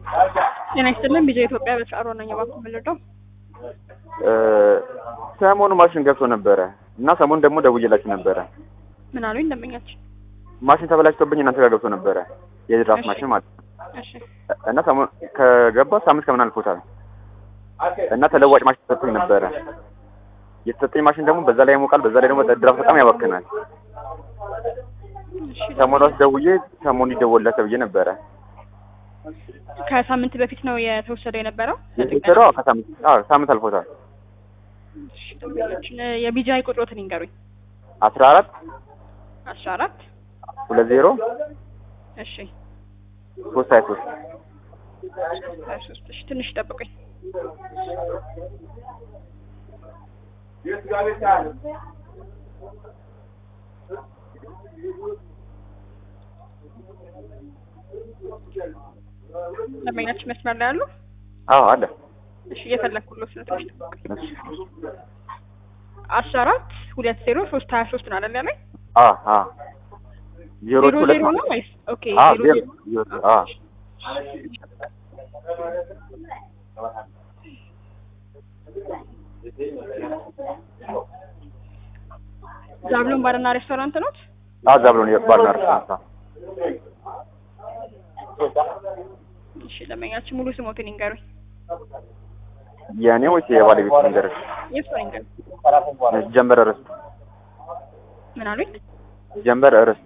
ጤና ይስጥልን ቢጃ ኢትዮጵያ በሰዓሮ ነኝ። እባክዎ የምንረዳው ሰሞኑ ማሽን ገብቶ ነበረ እና ሰሞኑ ደግሞ ደውዬላችሁ ነበረ። ምን አሉኝ ደንበኛችን? ማሽን ተበላሽቶብኝ እናንተ ጋር ገብቶ ነበረ የድራፍት እሺ። ማሽን ማለት ነው። እሺ እና ሰሞኑ ከገባ ሳምንት ከምናምን አልፎታል እና ተለዋጭ ማሽን ተሰጥቶኝ ነበረ። የተሰጠኝ ማሽን ደግሞ በዛ ላይ ያሞቃል፣ በዛ ላይ ደግሞ ድራፍት በጣም ያባክናል። እሺ ሰሞኑ አስደውዬ ሰሞኑ ይደወልለት ተብዬ ነበረ። ከሳምንት በፊት ነው የተወሰደ የነበረው። የተሰራው አዎ፣ ከሳምንት አዎ ሳምንት አልፎታል። እሺ ደንበኛችን የቢጃይ ቁጥሮትን ይንገሩኝ። አስራ አራት አስራ አራት ሁለት ዜሮ እሺ ሶስት ሀያ ሶስት ሀያ ሶስት እሺ ትንሽ ጠብቁኝ። ደንበኛችን መስመር ላይ አሉ? አዎ አለ። እሺ እየፈለግኩሎት ነው። ትንሽ ጠብቁኝ። እሺ። አስራ አራት ሁለት ዜሮ ሶስት ሀያ ሶስት ነው አይደል ያለኝ? አዎ አዎ ዜሮቹ ዜሮ ሁለት ዜሮ ነው ማለት ወይስ? ኦኬ አዎ ዜሮ ዜሮ ዜሮ ዜሮ አዎ ዛብሎን ባርና ሬስቶራንት ነው? አዎ ዛብሎን የባልና ሬስቶራንት አዎ። እሺ ደንበኛችን ሙሉ ስሞትን ይንገሩኝ። የእኔ ወይስ የባለቤት ንገረሽ? የእሱ ይንገሩኝ። ጀንበር እርስቱ ምን አሉኝ? ጀንበር እርስቱ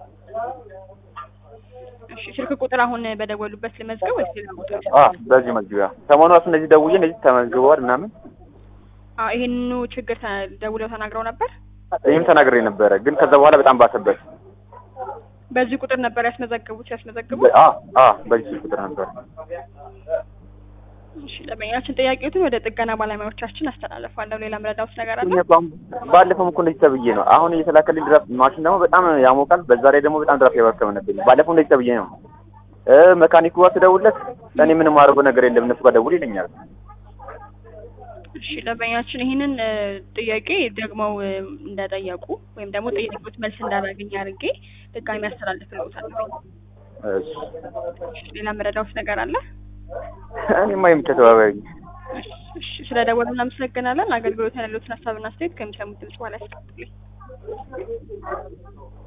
እሺ ስልክ ቁጥር አሁን በደወሉበት ልመዝገብ ወይስ ሌላ ቁጥር? አዎ በዚህ መግቢያ ሰሞኑ ራሱ እንደዚህ ደውዬ እንደዚህ ተመዝግበዋል ምናምን አዎ ይሄንኑ ችግር ተ- ደውለው ተናግረው ነበር። ይህም ተናግሬ ነበረ፣ ግን ከዛ በኋላ በጣም ባሰበት። በዚህ ቁጥር ነበር ያስመዘገቡት ያስመዘግቡ። አዎ አዎ በዚህ ስልክ ቁጥር ነበር። እሺ ደንበኛችን ጥያቄዎትን ወደ ጥገና ባለሙያዎቻችን አስተላልፋለሁ። ሌላ ምረዳውት ነገር አለ? ባለፈው እኮ እንደዚህ ተብዬ ነው። አሁን እየተላከልኝ ድራፍት ማሽን ደግሞ በጣም ያሞቃል። በዛ ላይ ደግሞ በጣም ድራፍት ያባከመነብኝ። ባለፈው እንደዚህ ተብዬ ነው። እ መካኒኩ ጋር ስደውልለት እኔ ምንም አደረገው ነገር የለም እነሱ ጋር ደውል ይለኛል። እሺ ደንበኛችን ይህንን እ, ጥያቄ ደግመው እ, እንደጠየቁ ወይም ደግሞ ጥያቄዎች መልስ እንዳላገኝ አድርጌ ድጋሚ ያስተላልፍልዎታለሁ። እሺ እሺ ሌላ ምረዳውት ነገር አለ? እኔማ የምቻ ተባባሪ እሺ እሺ፣ ስለ ደወሉ እናመሰግናለን። አገልግሎት ያሉትን ሀሳብና አስተያየት ከሚሰሙት ድምጽ በኋላ ያስቀጥሉኝ።